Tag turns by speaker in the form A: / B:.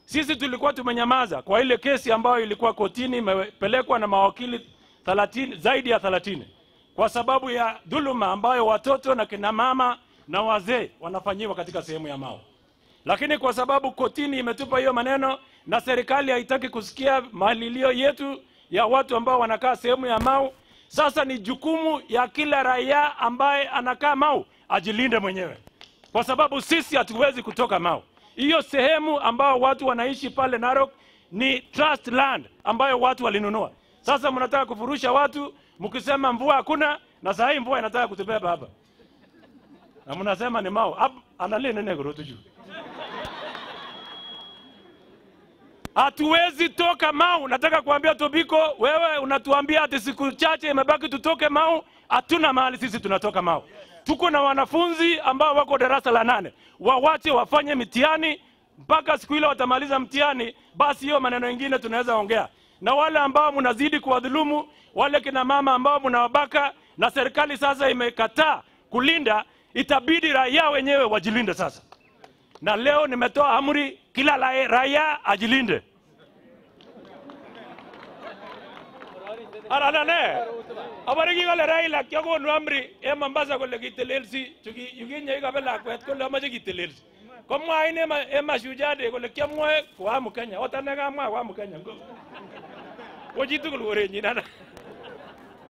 A: Sisi tulikuwa tumenyamaza kwa ile kesi ambayo ilikuwa kotini imepelekwa na mawakili 30, zaidi ya 30 kwa sababu ya dhuluma ambayo watoto na kina mama na wazee wanafanyiwa katika sehemu ya Mau. Lakini kwa sababu kotini imetupa hiyo maneno na serikali haitaki kusikia malilio yetu ya watu ambao wanakaa sehemu ya Mau, sasa ni jukumu ya kila raia ambaye anakaa Mau ajilinde mwenyewe, kwa sababu sisi hatuwezi kutoka Mau. Hiyo sehemu ambao watu wanaishi pale Narok ni trust land ambayo watu walinunua. Sasa mnataka kufurusha watu mkisema mvua hakuna, na saa hii mvua inataka kutubeba hapa, na mnasema ni Mau. Hap- Angalia nene kurutu juu. Hatuwezi toka Mau. Nataka kuambia Tobiko, wewe unatuambia ati siku chache imebaki tutoke Mau. Hatuna mahali sisi tunatoka Mau. Tuko na wanafunzi ambao wako darasa la nane, wawache wafanye mitihani mpaka siku ile watamaliza mtihani, basi hiyo maneno mengine tunaweza ongea. Na wale ambao mnazidi kuwadhulumu, wale kina mama ambao mnawabaka, na serikali sasa imekataa kulinda, itabidi raia wenyewe wajilinde sasa na leo nimetoa amri kila la- raia ajilinde. Aranane abare kikole Raila kiakonu amri en Mombasa kole kitelelsi chuki yukinye ikabe lakwet kole amache kitelelsi komwa ine ma- en Mashujaa Day kole kiamwoe koamu Kenya ot ane kamwa koamu Kenya ngo ko chitugul korenyin ana